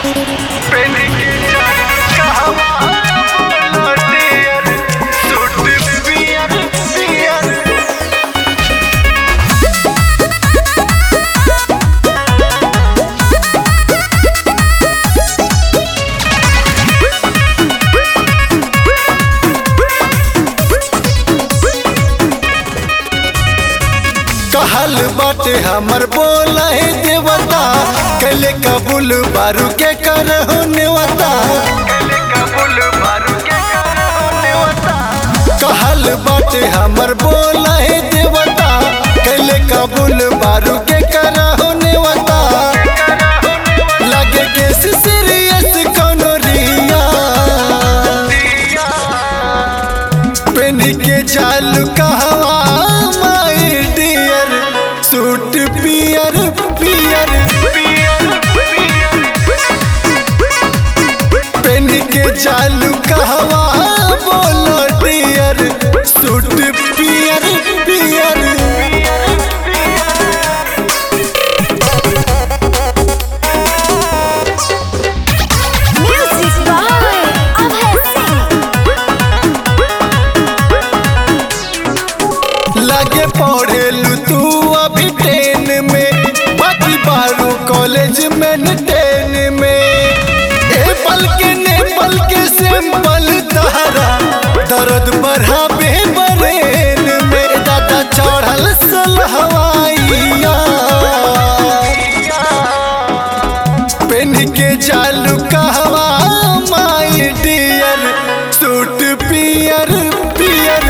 कहल बाटे हमर बोला है देवता कैले कबूल बारू के कर नेवता कहल बाटे हमर बोला है देवता कैले कबूल बारू के कर नेवता लगे के सीरियस कोनो रिया पेन के चालू कहवा माई डियर सूट पियर पियर पेन के चालू कहवा बोलो डियर सूट पियर पियर Music by Abhay Singh. लगे पढ़ेलू तू अभी टेन में बाकी बारू कॉलेज में न टेन में एप्पल के नेपाल के सैंपल तहरा दर्द बढ़ाबे बरेन में दादा चढ़ल सल हवाइया पेन के चालू कहवा माई डियर सूट पियर पियर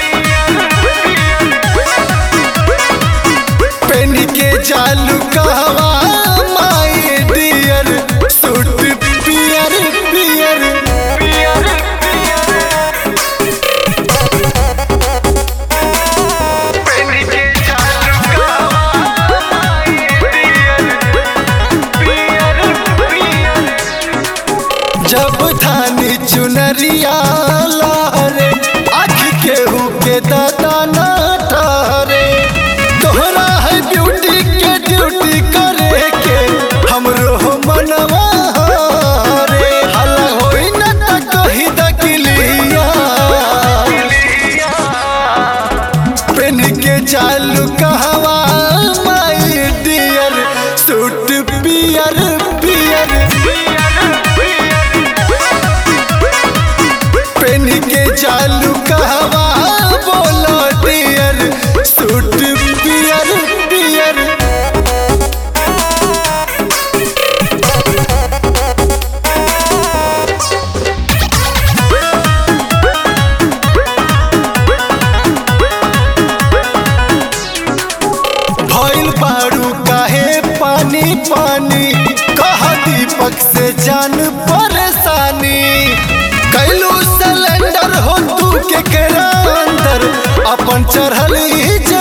पेन के चालू कहवा माई डियर सूट पियर पियर पियर पेन के चालू कहवा माई डियर पियर पियर जब थानी चुनरिया लहरे आँख केहू के दादा न ठहरे तोहरा है ब्यूटी के ड्यूटी करे के हमरो हो मनवा रे हला होई न त कही दकिलिया पेन के चालू कहवा माई डियर सूट पियर पियर पेन के चालू कहवा बोलो डियर सूट पियर पियर भइल बारू काहे पानी पानी कह दीपक से जान परेशानी कैलू सिलेंडर हो तू के केरा अंदर अपन चढ़ल ई